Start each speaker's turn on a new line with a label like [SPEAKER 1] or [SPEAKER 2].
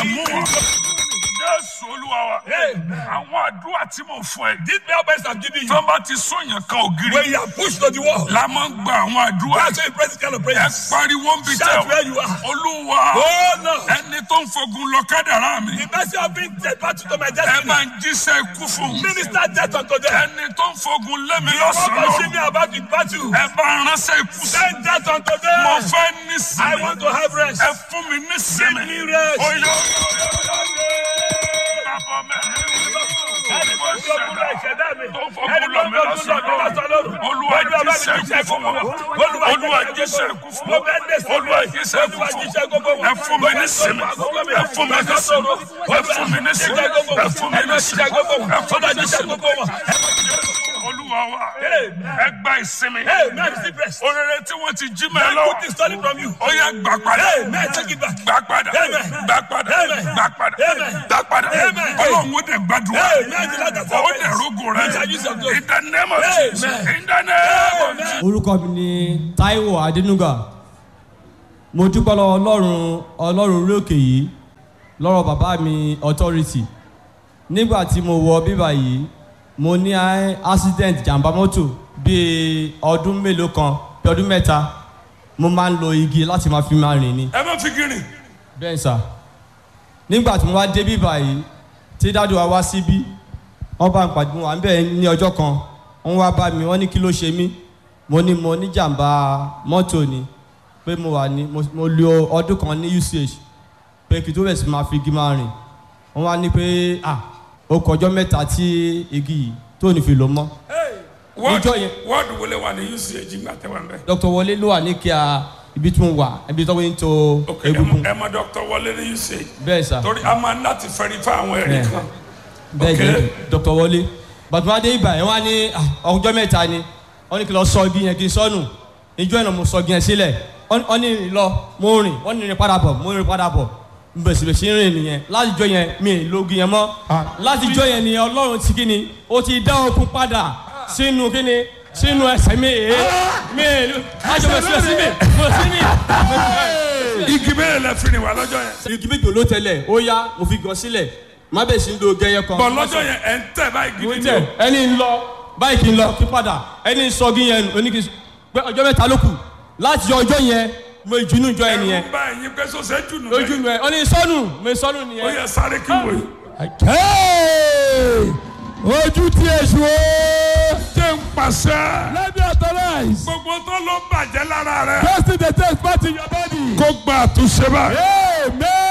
[SPEAKER 1] dẹ̀ mú wọn. Jésù Olúwa wa.
[SPEAKER 2] Amen.
[SPEAKER 1] Àwọn àdúrà tí mo fún ẹ.
[SPEAKER 2] These prayer points I'm giving
[SPEAKER 1] Tí
[SPEAKER 2] you,
[SPEAKER 1] wọ́n bá ti sóyàn kan ògiri.
[SPEAKER 2] when you are pushed to the wall,
[SPEAKER 1] La máa ń gba àwọn àdúrà.
[SPEAKER 2] that's why you pray this kind of
[SPEAKER 1] Ẹ
[SPEAKER 2] prayers.
[SPEAKER 1] pariwo ń bi tẹ́
[SPEAKER 2] Shout
[SPEAKER 1] o.
[SPEAKER 2] where you are.
[SPEAKER 1] Olúwa.
[SPEAKER 2] Oh no!
[SPEAKER 1] Ẹni tó ń fogun lọ kádàrá mi.
[SPEAKER 2] The mercy of being dead battle to my
[SPEAKER 1] Ẹ
[SPEAKER 2] destiny.
[SPEAKER 1] máa ń jíṣẹ́ ikú fún mi.
[SPEAKER 2] Minister death unto them.
[SPEAKER 1] Ẹni tó ń fogun lé mi
[SPEAKER 2] The one
[SPEAKER 1] lọ́sàn-án
[SPEAKER 2] pushing
[SPEAKER 1] lọ́rùn.
[SPEAKER 2] me about the battle.
[SPEAKER 1] Ẹ bá ránṣẹ́ ikú sí.
[SPEAKER 2] Send death unto
[SPEAKER 1] Mo
[SPEAKER 2] them.
[SPEAKER 1] fẹ́
[SPEAKER 2] I
[SPEAKER 1] nísìnyí.
[SPEAKER 2] want to have rest.
[SPEAKER 1] Ẹ fún mi nísìnyí.
[SPEAKER 2] Give me rest.
[SPEAKER 1] Oyè bàbá mi.
[SPEAKER 2] Ẹni tó ń fogun lọ ìṣẹ̀dá mi.
[SPEAKER 1] Tó ń fogun
[SPEAKER 2] Ẹni
[SPEAKER 1] lọ
[SPEAKER 2] tó ń
[SPEAKER 1] mi
[SPEAKER 2] fogun lọ
[SPEAKER 1] lọ́sàn-án
[SPEAKER 2] mi lọ́sàn-án lọ́rùn.
[SPEAKER 1] Olúwa
[SPEAKER 2] Olúwa bá mi
[SPEAKER 1] jíṣẹ́
[SPEAKER 2] jíṣẹ́
[SPEAKER 1] ikú fún
[SPEAKER 2] gbogbo
[SPEAKER 1] wọn.
[SPEAKER 2] wọn. Olúwa
[SPEAKER 1] Olúwa
[SPEAKER 2] jíṣẹ́
[SPEAKER 1] jíṣẹ́
[SPEAKER 2] gbogbo
[SPEAKER 1] ikú fún
[SPEAKER 2] wọn.
[SPEAKER 1] wọn.
[SPEAKER 2] Mo fẹ́ dé sí
[SPEAKER 1] Olúwa
[SPEAKER 2] wọn.
[SPEAKER 1] jíṣẹ́ ikú
[SPEAKER 2] Olúwa
[SPEAKER 1] fún
[SPEAKER 2] jíṣẹ́
[SPEAKER 1] wọn.
[SPEAKER 2] gbogbo wọn.
[SPEAKER 1] Ẹ fún mi nísìnyí. Ẹ fún mi nísìnyí. Ẹ fún mi nísìnyí. Ẹ fún mi nísìnyí. Ẹ fún mi nísìnyí. Olúwa wa. Ẹ gba ìsinmi.
[SPEAKER 2] Amen. Receive rest.
[SPEAKER 1] Orere tí wọ́n ti jí mẹ́
[SPEAKER 2] I
[SPEAKER 1] lọ.
[SPEAKER 2] put this stolen from you.
[SPEAKER 1] Ó yá gbà padà.
[SPEAKER 2] Amen. Take it back.
[SPEAKER 1] Gbà padà.
[SPEAKER 2] Amen.
[SPEAKER 1] Gbà padà.
[SPEAKER 2] Amen.
[SPEAKER 1] Gbà padà.
[SPEAKER 2] Amen.
[SPEAKER 1] Gbà padà.
[SPEAKER 2] Amen.
[SPEAKER 1] Ọlọ́run ó dẹ̀ gbàdúrà.
[SPEAKER 2] Amen. The Lord has
[SPEAKER 1] Ó
[SPEAKER 2] helped
[SPEAKER 1] dẹ̀
[SPEAKER 2] us.
[SPEAKER 1] rógò rẹ̀.
[SPEAKER 2] We shall use your glory.
[SPEAKER 1] In the name of Jesus.
[SPEAKER 2] Amen.
[SPEAKER 1] In the name of Jesus.
[SPEAKER 3] orúkọ mi ni taiwo adénúgà mo dúpẹ́ lọ́wọ́ ọlọ́run ọlọ́run orí òkè yìí lọ́rọ̀ bàbá mi authority nígbà tí mo wọ bíbà yìí mo ní a- accident jàǹbá mọ́tò bíi ọdún mélòó kan bí ọdún mẹ́ta mo máa ń lo igi láti máa fi máa rìn ni
[SPEAKER 1] Ẹ má fi gírin.
[SPEAKER 3] bẹ́ẹ̀ sà nígbà tí mo wá dé bíbà yìí tí dádùn wa wá síbí wọ́n bá ń pàdé wọn à ń bẹ̀ ní ọjọ́ kan wọ́n wá bá mi wọ́n ní kí ló ṣe mí mo ní mo ní jàǹbá mọ́tò ni pé mo wà ní mo- mo lo ọdún kan ní uch pé kí tó bẹ̀ sí máa fi igi máa rìn wọ́n wá ní pé ah ó kọjọ́ mẹ́ta tí igi yìí tó ní fi lò mọ́ Níjọ́ yẹn.
[SPEAKER 1] Wọ́ọ̀dù wo lè wà ní UCH ńgbà tẹ́ wà ń bẹ̀?
[SPEAKER 3] dr wọlé ló wà ní kíá ibi tí mo wà ibi tó ń to
[SPEAKER 1] Ok, ẹ mọ-
[SPEAKER 3] egungun
[SPEAKER 1] ẹ mọ Dr. Wọlé ní UCH.
[SPEAKER 3] bẹ́ẹ̀ sà.
[SPEAKER 1] Torí a máa ń láti fẹ́rífà àwọn ẹ̀rí
[SPEAKER 3] Bẹ́ẹ̀.
[SPEAKER 1] kan.
[SPEAKER 3] bẹ́ẹ̀
[SPEAKER 1] Okay.
[SPEAKER 3] ni dr wọlé bàtúmọdé ibà yẹn wá ní ah, ọjọ́ mẹ́ta ni wọ́n ní kí lọ sọ igi yẹn kí n sọnù ìjọ ìnà mo sọ igi yẹn sílẹ̀ wọ́n wọ́n ní rìn lọ mo rìn wọ́n ní rìn padà bọ̀ mo rìn padà bọ̀ bẹ̀sibẹ̀sì rìn nìyẹn láti jọ yẹn mi ì lo igi yẹn mọ́ láti jọ yẹn nìyẹn ọlọ́run ti kí ni ó ti dá okun padà sínú kí ni sínú ẹsẹ̀ mi èé mi ì lájọ bẹ̀ sílẹ̀ sí mi mo sí mi.
[SPEAKER 1] Igi bẹ́ẹ̀ lẹ fi rìn wá lọ́jọ́ yẹn.
[SPEAKER 3] igi méjì ló tẹlẹ̀ ó yá mo fi gan sílẹ̀ má bẹ̀ sí ń lo gẹyẹ kan.
[SPEAKER 1] Bọ̀ lọ́jọ́ yẹn ẹ̀ ń tẹ̀ báyìí
[SPEAKER 3] mo
[SPEAKER 1] gidi
[SPEAKER 3] tẹ
[SPEAKER 1] ni o.
[SPEAKER 3] ẹni ń lọ báyìí kì í lọ kí padà ẹni ń sọ gí yẹn nù oníkì pé ọjọ́ mẹ́ta ló kù láti jọ ọjọ́ yẹn mo ìjùnú jọ ẹ nìyẹn
[SPEAKER 1] Ẹ̀rù ń bá ẹ̀yin pé sọ́sẹ̀ jù nù.
[SPEAKER 3] lójú mi ẹ ọ ní sọnù mo sọnù
[SPEAKER 1] Ó
[SPEAKER 3] nìyẹn.
[SPEAKER 1] yẹ sáré kí wò yìí.
[SPEAKER 4] ojú tí èṣù ó
[SPEAKER 1] Jẹ́ ń pàṣẹ.
[SPEAKER 4] let me authorize
[SPEAKER 1] Gbogbo tó ló bàjẹ́ lára rẹ̀.
[SPEAKER 4] testing the test part in your body
[SPEAKER 1] Kó gba àtúnṣe báyìí.
[SPEAKER 4] amen